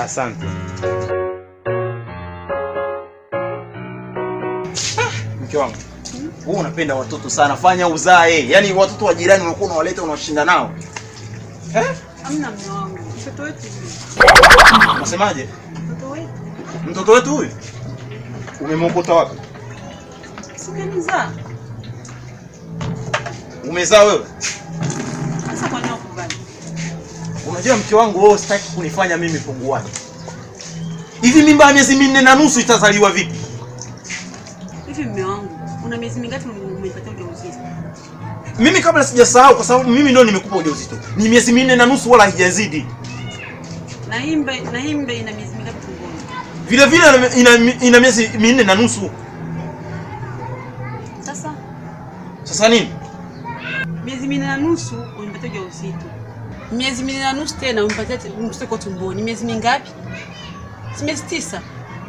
Asante. Mke wangu, wewe unapenda watoto sana, fanya uzae. Yaani watoto wa jirani unakuwa unawaleta unawashinda nao. Eh? Hamna mume wangu. Mtoto wetu huyu. Unasemaje? Mtoto wetu. Mtoto wetu huyu umemwokota wapi? Si ukanizaa. Umezaa wewe? Sasa kwa nini ukubali? Unajua mke wangu, wewe sitaki kunifanya mimi punguani. Hivi mimba ya miezi minne na nusu itazaliwa vipi? Hivi mume wangu, una miezi mingapi umepata ujauzito? Mimi kabla sijasahau, kwa sababu mimi ndio nimekupa ujauzito, ni miezi minne na nusu, wala haijazidi. Na himbe na himbe ina miezi mingapi tumboni? Vile vile ina, ina, ina miezi minne na nusu. Sasa Sasa nini? miezi minne na nusu umepata ujauzito. Miezi minne na nusu tena umepatia mtoto kwa tumboni. Miezi mingapi? Si miezi tisa.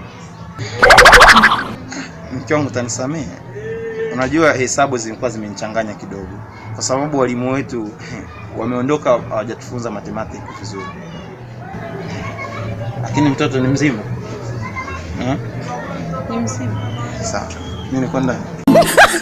Mke wangu utanisamehe, unajua hesabu zilikuwa zimenichanganya kidogo, kwa sababu walimu wetu wameondoka, hawajatufunza mathematics vizuri, lakini mtoto ni mzima eh? Ni msimu. Sawa, mimi niko ndani.